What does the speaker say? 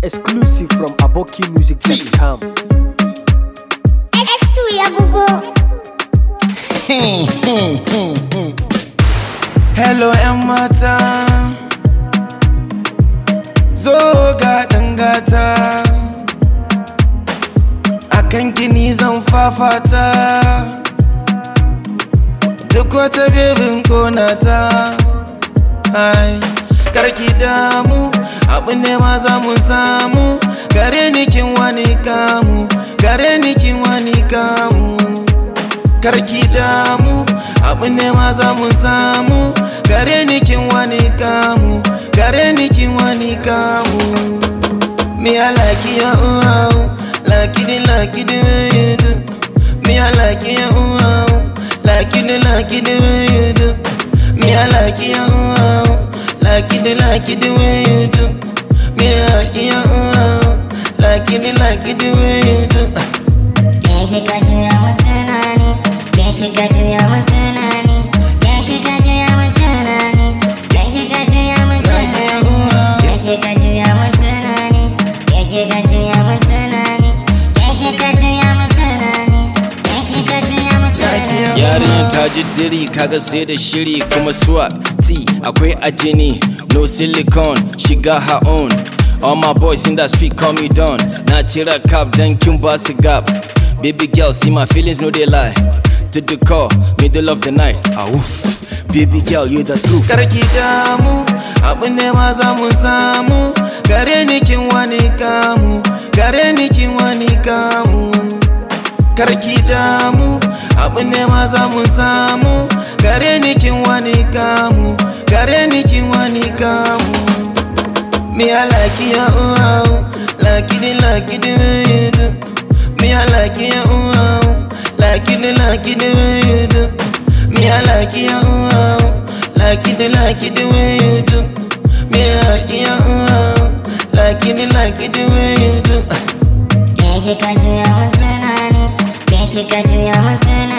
Exclusive from abokimusic.com. X2 ya bugo. Hello ‘yan mata, zo ga gata a kan gini zan fafata, duk wata bebin konata. Ai, karki damu, abu ne ma za mu samu, gare ni kin wani kamu, gare ni kin wani kamu. karki damu abu ne ma za mu samu gare ni kin wani kamu gare ni kin wani kamu me I like you oh like it like it the way you do me I like you oh like it like it the way you do me I like you oh like it like it the way you do me I like you oh like it like it the way you do Ke kika juya mun tunani, ke kika juya mun tunani, ke kika juya mun tunani, ke kika juya mun tunani, ke kika juya mun tunani, ke kika juya mun tunani, ke kika juya mun tunani, ke kika juya mun tunani. Yarinyar ta ji diri kaga sai da shiri kuma swag T akwai a jini no silicone she got her own All my boys in that street call me Don Na cira cap dan kin ba su gap Baby girl see my feelings no they lie To the call middle of the night ah oof Baby girl you the truth karki damu abu ne ma za mu samu gare ni kin wani kamu gare ni kin wani kamu karki damu abu ne ma za mu samu gare ni kin wani kamu gare ni kin wani kamu me I like you oh like it like it the way you do me I like you oh like it like it the way you do me I like you oh like it like it the way you do me I like you oh like it like it the way you do Ke kika juya mun tunani, ke kika juya mun tunani.